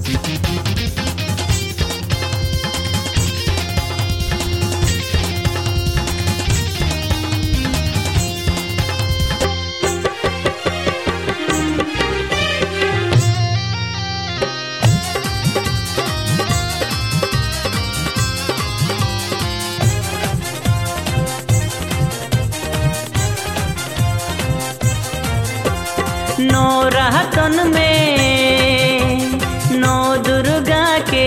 नौ राहतन में नौ दुर्गा के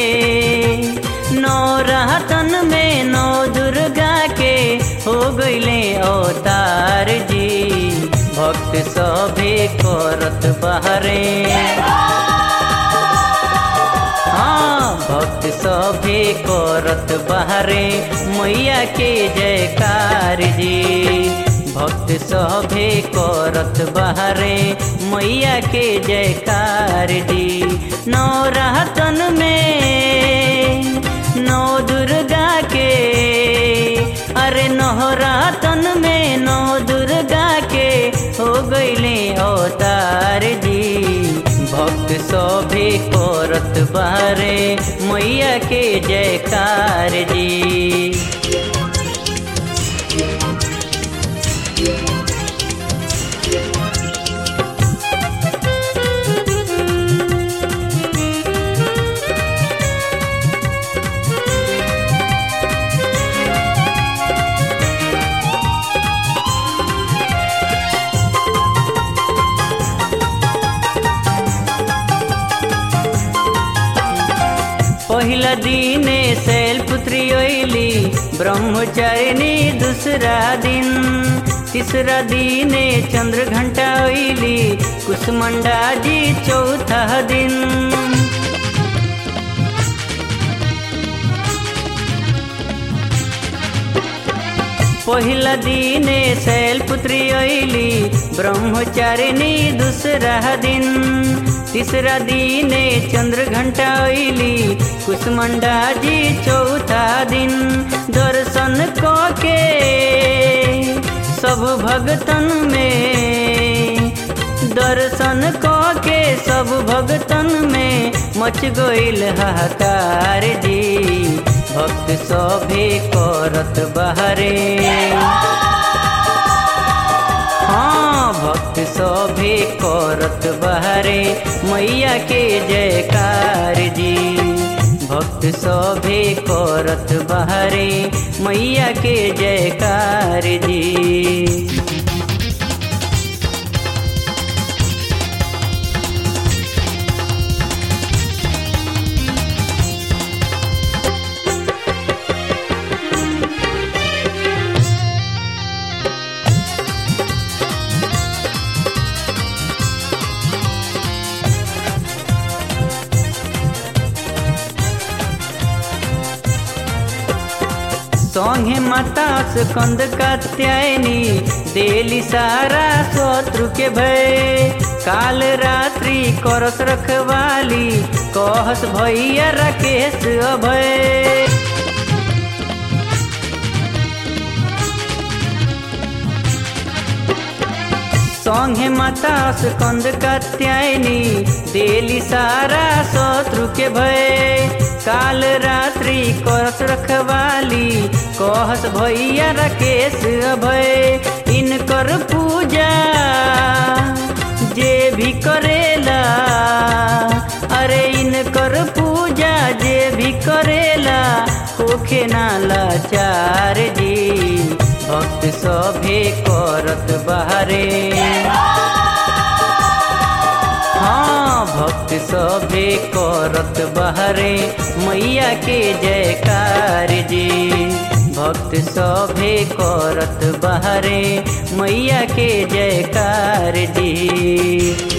नौ राहतन में नौ दुर्गा के हो गईले अवतार जी भक्त सभे करत बहरे हाँ भक्त सभे करत बहरे मैया के जयकार जी भक्त सभे करत बहरे मैया के जयकार जी नौ राहतन में नौ दुर्गा के अरे नौ रातन में नौ दुर्गा के हो गईले अवतार जी भक्त सभे करत बहरे मैया के जयकार जी पहिला दिने शैलपुत्री ओइली ब्रह्मचारिणी दूसरा दिन तीसरा दिने चंद्र घंटा ओइली कुसमंडा जी चौथा दिन पहिला दिने शैलपुत्री ओइली ब्रह्मचारिणी दूसरा दिन तीसरा दिने चंद्र घंटा ओइली कुसमंडा जी चौथा दिन दर्शन क के सब भगतन में दर्शन क के सब भगतन में मच गईल हाहाकार जी भक्त सभे करत बहरे हाँ भक्त सभे करत बहरे मैया के जयकार जी भक्त सभे करत बहरे मैया के जयकार जी संगे माता स्कंद कात्यायनी देली सारा शत्रु के भय काल रात्रि करस रखवाली कहस भैया राकेश अभय संगे माता स्कंद कात्यायनी देली सारा शत्रु के भय काल रात्रि करस रखवाली कहस भैया राकेश अभय इनकर पूजा जे भी करेला अरे इनकर पूजा जे भी करेला होखे ना लाचार जी भक्त सभे करत बहरे हाँ भक्त सभे करत बहरे मैया के जयकार जी भक्त सभे करत बहरे मैया के जयकार जी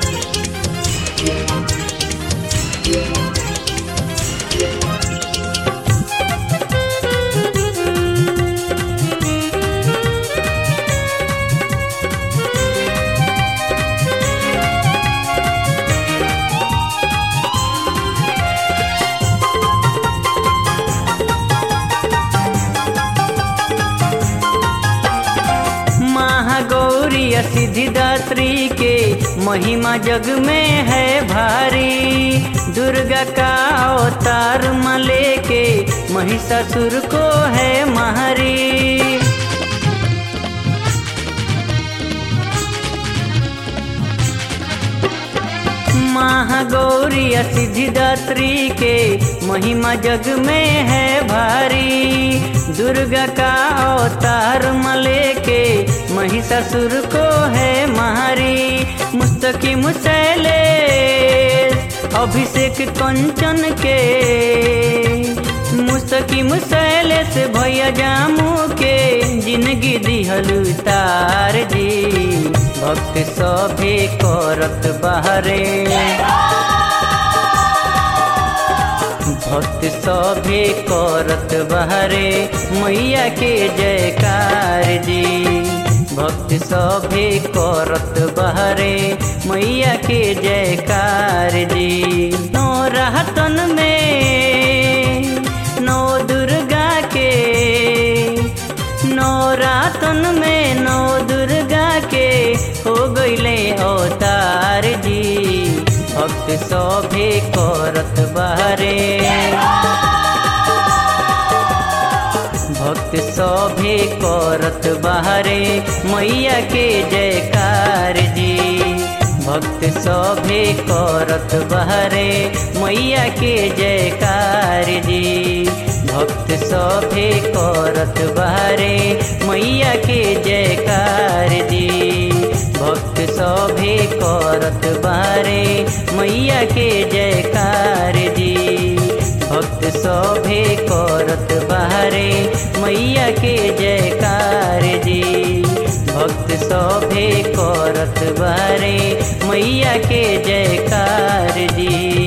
महागौरी सिद्धिदात्री के महिमा जग में है भारी दुर्गा का अवतार मले के महिषासुर को है महरी महागौरी सिद्धिदात्री के महिमा जग में है भारी दुर्गा का अवतार मले के महिषासुर को है महारी मुस्तकी मुसैले अभिषेक कंचन के मुस्तकी मुसैले से भैया जामू के जिंदगी दिहलु तार जी भक्त सभे करत बहरे भक्त सभे करत बहरे मैया के जयकार जी भक्त सभे करत बहरे मैया के जयकार जी नौ रहतन में नौ दुर्गा के नौ रातन में नौ दुर्गा के हो गईले अवतार जी भक्त सभे करत बहरे भक्त सभे करत बहरे मैया के जयकार जी भक्त सभे करत बहरे मैया के जयकार जी भक्त सभे करत बहरे मैया के जयकार जी भक्त सभे करत बहरे मैया के जयकार जी भक्त सभे करत बहरे मैया के जयकार जी भक्त सभे करत बहरे मैया के जयकार जी